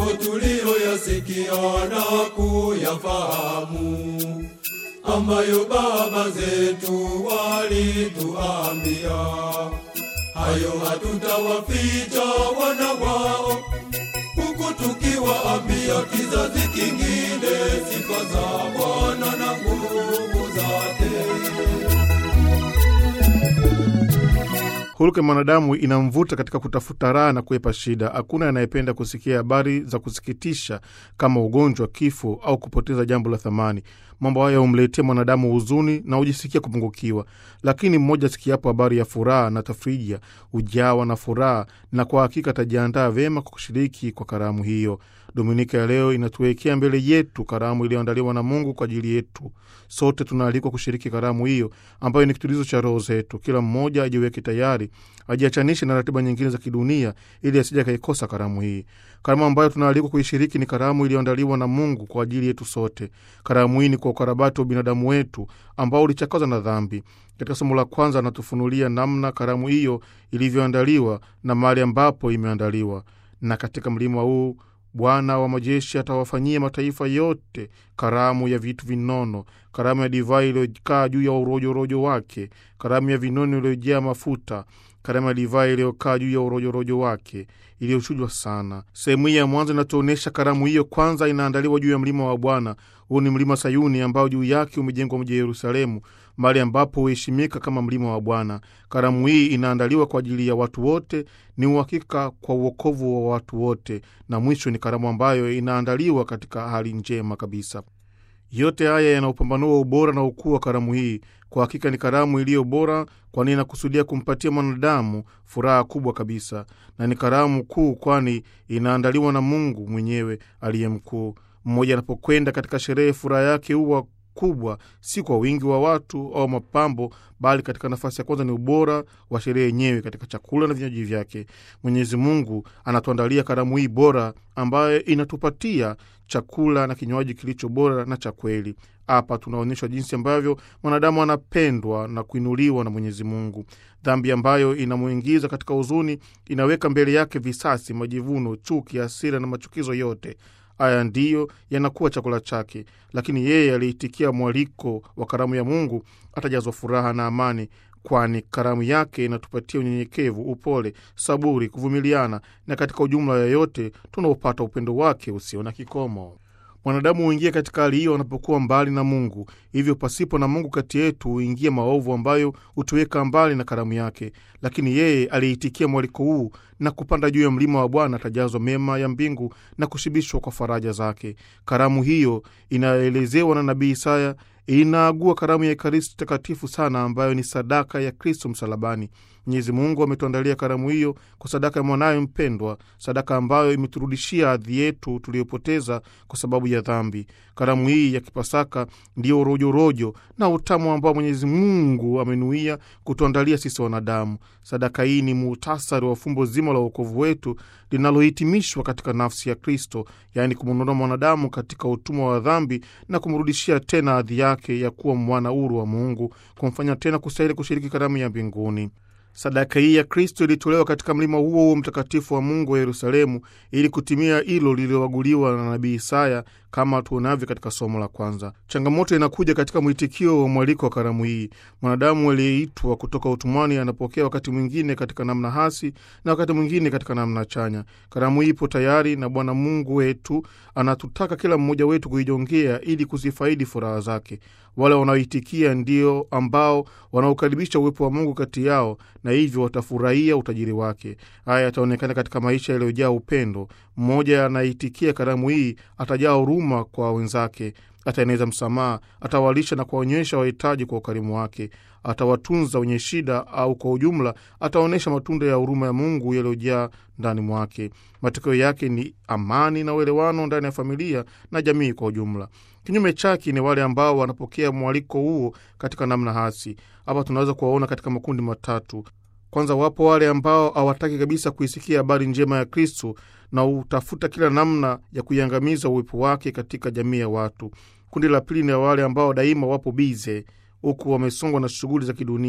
tuliyoyasikia na kuyafahamu, ambayo baba zetu walituambia, hayo hatutawaficha wana wao, huku tukiwaambia kizazi kingine sifa za Bwana na nguvu zake. Hulka ya mwanadamu inamvuta katika kutafuta raha na kuepa shida. Hakuna anayependa kusikia habari za kusikitisha kama ugonjwa, kifo au kupoteza jambo la thamani. Mambo haya humletea mwanadamu huzuni na hujisikia kupungukiwa, lakini mmoja sikiapo habari ya furaha na tafrija hujawa na furaha, na kwa hakika atajiandaa vyema kwa kushiriki kwa karamu hiyo. Dominika ya leo inatuwekea mbele yetu karamu iliyoandaliwa na Mungu kwa ajili yetu. Sote tunaalikwa kushiriki karamu hiyo ambayo ni kitulizo cha roho zetu. Kila mmoja ajiweke tayari, ajiachanishe na ratiba nyingine za kidunia ili asije akaikosa karamu hii. Karamu ambayo tunaalikwa kuishiriki ni karamu iliyoandaliwa na Mungu kwa ajili yetu sote. Karamu hii ni kwa ukarabati wa binadamu wetu ambao ulichakazwa na dhambi. Katika somo la kwanza anatufunulia namna karamu hiyo ilivyoandaliwa na mahali ambapo imeandaliwa, na katika mlima huu Bwana wa majeshi atawafanyia mataifa yote karamu ya vitu vinono, karamu ya divai iliyokaa juu ya urojorojo wake, karamu ya vinono iliyojaa mafuta, karamu ya divai iliyokaa juu ya urojorojo wake iliyochujwa sana. Sehemu hii ya mwanzo inatuonyesha karamu hiyo kwanza inaandaliwa juu ya mlima wa Bwana. Huu ni mlima Sayuni ambao juu yake umejengwa mji wa Yerusalemu, mahali ambapo huheshimika kama mlima wa Bwana. Karamu hii inaandaliwa kwa ajili ya watu wote, ni uhakika kwa uokovu wa watu wote, na mwisho ni karamu ambayo inaandaliwa katika hali njema kabisa. Yote haya yanaupambanua ubora na ukuu wa karamu hii. Kwa hakika ni karamu iliyo bora, kwani inakusudia kumpatia mwanadamu furaha kubwa kabisa, na ni karamu kuu, kwani inaandaliwa na Mungu mwenyewe aliye mkuu. Mmoja anapokwenda katika sherehe, furaha yake huwa kubwa, si kwa wingi wa watu au mapambo, bali katika nafasi ya kwanza ni ubora wa sherehe yenyewe, katika chakula na vinywaji vyake. Mwenyezi Mungu anatuandalia karamu hii bora, ambayo inatupatia chakula na kinywaji kilicho bora na cha kweli. Hapa tunaonyeshwa jinsi ambavyo mwanadamu anapendwa na kuinuliwa na Mwenyezi Mungu. Dhambi ambayo inamwingiza katika huzuni inaweka mbele yake visasi, majivuno, chuki, hasira na machukizo yote. Haya ndiyo yanakuwa chakula chake, lakini yeye aliitikia mwaliko wa karamu ya Mungu atajazwa furaha na amani, kwani karamu yake inatupatia unyenyekevu, upole, saburi, kuvumiliana, na katika ujumla yoyote tunaopata upendo wake usio na kikomo. Mwanadamu huingia katika hali hiyo anapokuwa mbali na Mungu. Hivyo pasipo na Mungu kati yetu huingia maovu ambayo hutuweka mbali na karamu yake, lakini yeye aliitikia mwaliko huu na kupanda juu ya mlima wa Bwana atajazwa mema ya mbingu na kushibishwa kwa faraja zake. Karamu hiyo inayoelezewa na nabii Isaya inaagua karamu ya Ekaristi takatifu sana, ambayo ni sadaka ya Kristo msalabani. Mwenyezi Mungu ametuandalia karamu hiyo kwa sadaka ya mwanaye mpendwa, sadaka ambayo imeturudishia hadhi yetu tuliyopoteza kwa sababu ya dhambi. Karamu hii ya Kipasaka ndiyo rojorojo na utamu ambao Mwenyezi Mungu amenuia kutuandalia sisi wanadamu. Sadaka hii ni muhtasari wa fumbo zima la uokovu wetu linalohitimishwa katika nafsi ya Kristo, yaani kumwondoa mwanadamu katika utumwa wa dhambi na kumrudishia tena hadhi yake ya kuwa mwana huru wa Mungu, kumfanya tena kustahili kushiriki karamu ya mbinguni. Sadaka hii ya Kristo ilitolewa katika mlima huo huo mtakatifu wa Mungu wa Yerusalemu ili kutimia hilo lililoaguliwa na nabii Isaya kama tuonavyo katika somo la kwanza. Changamoto inakuja katika mwitikio wa mwaliko wa karamu hii. Mwanadamu aliyeitwa kutoka utumwani anapokea wakati mwingine katika namna hasi na wakati mwingine katika namna chanya. Karamu hii ipo tayari na Bwana Mungu wetu anatutaka kila mmoja wetu kuijongea ili kuzifaidi furaha zake. Wale wanaoitikia ndio ambao wanaokaribisha uwepo wa Mungu kati yao na hivyo watafurahia utajiri wake. Haya yataonekana katika maisha yaliyojaa upendo. Mmoja anaitikia karamu hii atajaa huruma kwa wenzake, ataeneza msamaha, atawalisha na kuwaonyesha wahitaji kwa ukarimu wake, atawatunza wenye shida, au kwa ujumla ataonyesha matunda ya huruma ya Mungu yaliyojaa ndani mwake. Matokeo yake ni amani na uelewano ndani ya familia na jamii kwa ujumla. Kinyume chake ni wale ambao wanapokea mwaliko huo katika namna hasi. Hapa tunaweza kuwaona katika makundi matatu. Kwanza, wapo wale ambao hawataki kabisa kuisikia habari njema ya Kristu na hutafuta kila namna ya kuiangamiza uwepo wake katika jamii ya watu. Kundi la pili ni wale ambao daima wapo bize huku wamesongwa na shughuli za kidunia,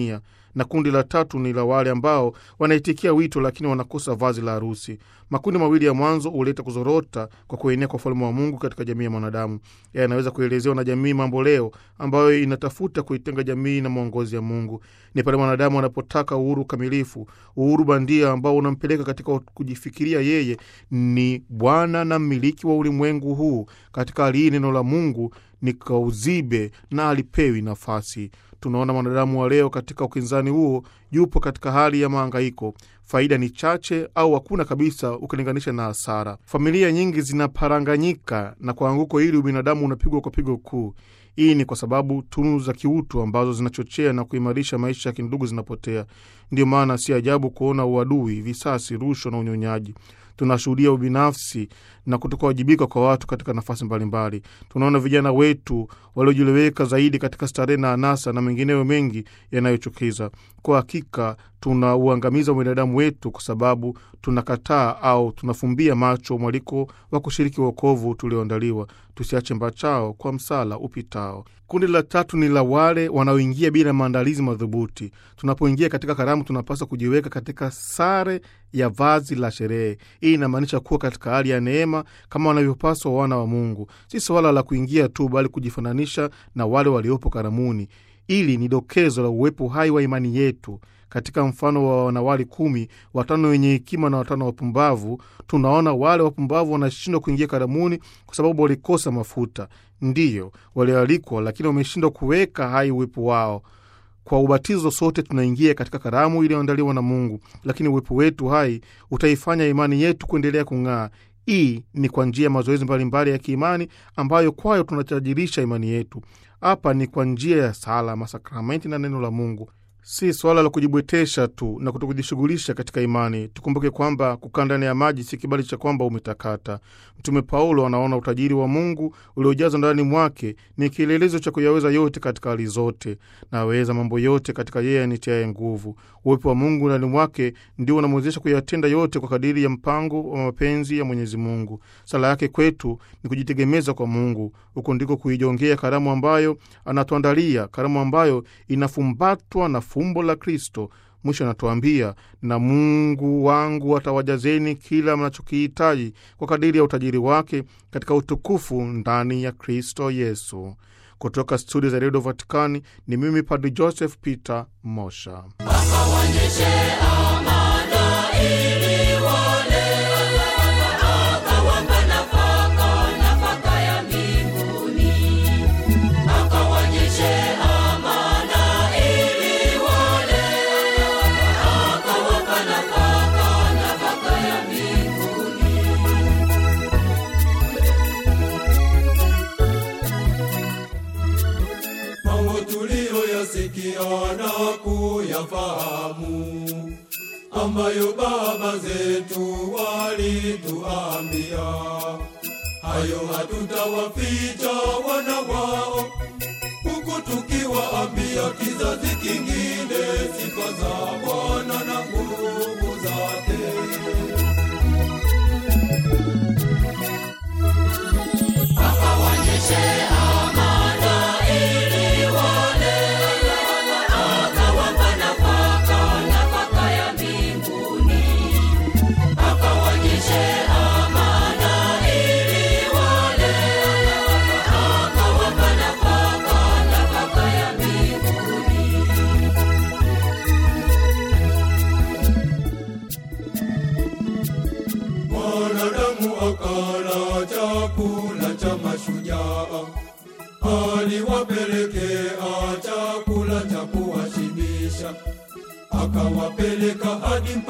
na kundi la tatu ni la wale ambao wanaitikia wito lakini wanakosa vazi la harusi. Makundi mawili ya mwanzo huleta kuzorota kwa kuenea kwa ufalme wa Mungu katika jamii ya mwanadamu. Yanaweza kuelezewa na jamii mambo leo ambayo inatafuta kuitenga jamii na maongozi ya Mungu. Ni pale mwanadamu anapotaka uhuru kamilifu, uhuru bandia ambao unampeleka katika kujifikiria yeye ni bwana na mmiliki wa ulimwengu huu. Katika hali hii neno la Mungu ni kauzibe na alipewi nafasi. Tunaona mwanadamu wa leo katika ukinzani huo, yupo katika hali ya mahangaiko. Faida ni chache au hakuna kabisa ukilinganisha na hasara. Familia nyingi zinaparanganyika, na kwa anguko hili ubinadamu unapigwa kwa pigo kuu. Hii ni kwa sababu tunu za kiutu ambazo zinachochea na kuimarisha maisha ya kindugu zinapotea. Ndiyo maana si ajabu kuona uadui, visasi, rushwa na unyonyaji. Tunashuhudia ubinafsi na kutokawajibika kwa watu katika nafasi mbalimbali. Tunaona vijana wetu waliojieleweka zaidi katika starehe na anasa na mengineyo mengi yanayochukiza. Kwa hakika tunauangamiza binadamu wetu kwa sababu tunakataa au tunafumbia macho mwaliko wa kushiriki wokovu tulioandaliwa. Tusiache mbachao kwa msala upitao. Kundi la tatu ni la wale wanaoingia bila maandalizi madhubuti. Tunapoingia katika karamu, tunapaswa kujiweka katika sare ya vazi la sherehe. Hii inamaanisha kuwa katika hali ya neema kama wanavyopaswa wana wa Mungu. Si swala la kuingia tu, bali kujifananisha na wale waliopo karamuni. Ili ni dokezo la uwepo hai wa imani yetu. Katika mfano wa wanawali kumi, watano wenye hekima na watano wapumbavu, tunaona wale wapumbavu wanashindwa kuingia karamuni kwa sababu walikosa mafuta. Ndiyo walioalikwa, lakini wameshindwa kuweka hai uwepo wao. Kwa ubatizo sote tunaingia katika karamu iliyoandaliwa na Mungu, lakini uwepo wetu hai utaifanya imani yetu kuendelea kung'aa. Hii ni kwa njia ya mazoezi mbalimbali ya kiimani ambayo kwayo tunatajirisha imani yetu. Hapa ni kwa njia ya sala, masakramenti na neno la Mungu. Si swala la kujibwetesha tu na kutokujishughulisha katika imani. Tukumbuke kwamba kukaa ndani ya maji si kibali cha kwamba umetakata. Mtume Paulo anaona utajiri wa Mungu uliojazwa ndani mwake ni kielelezo cha kuyaweza yote katika hali zote. Naweza mambo yote katika yeye anitiaye nguvu. Uwepo wa Mungu ndani mwake ndio unamwezesha kuyatenda yote kwa kadiri ya mpango wa mapenzi ya Mwenyezi Mungu. Sala yake kwetu ni kujitegemeza kwa Mungu. Huko ndiko kuijongea karamu ambayo anatuandalia, karamu ambayo inafumbatwa na fumbo la Kristo. Mwisho anatuambia na Mungu wangu atawajazeni kila mnachokihitaji kwa kadiri ya utajiri wake katika utukufu ndani ya Kristo Yesu. Kutoka studio za redio Vatikani ni mimi Padri Joseph Peter Mosha. mambo tuliyoyasikia na kuyafahamu ambayo baba zetu walituambia, hayo hatutawaficha wana wao, huku tukiwaambia kizazi kingine sifa za Bwana na nguvu zake. Mwanadamu akala chakula cha mashujaa, aliwapelekea chakula cha kuwashibisha, akawapeleka hadi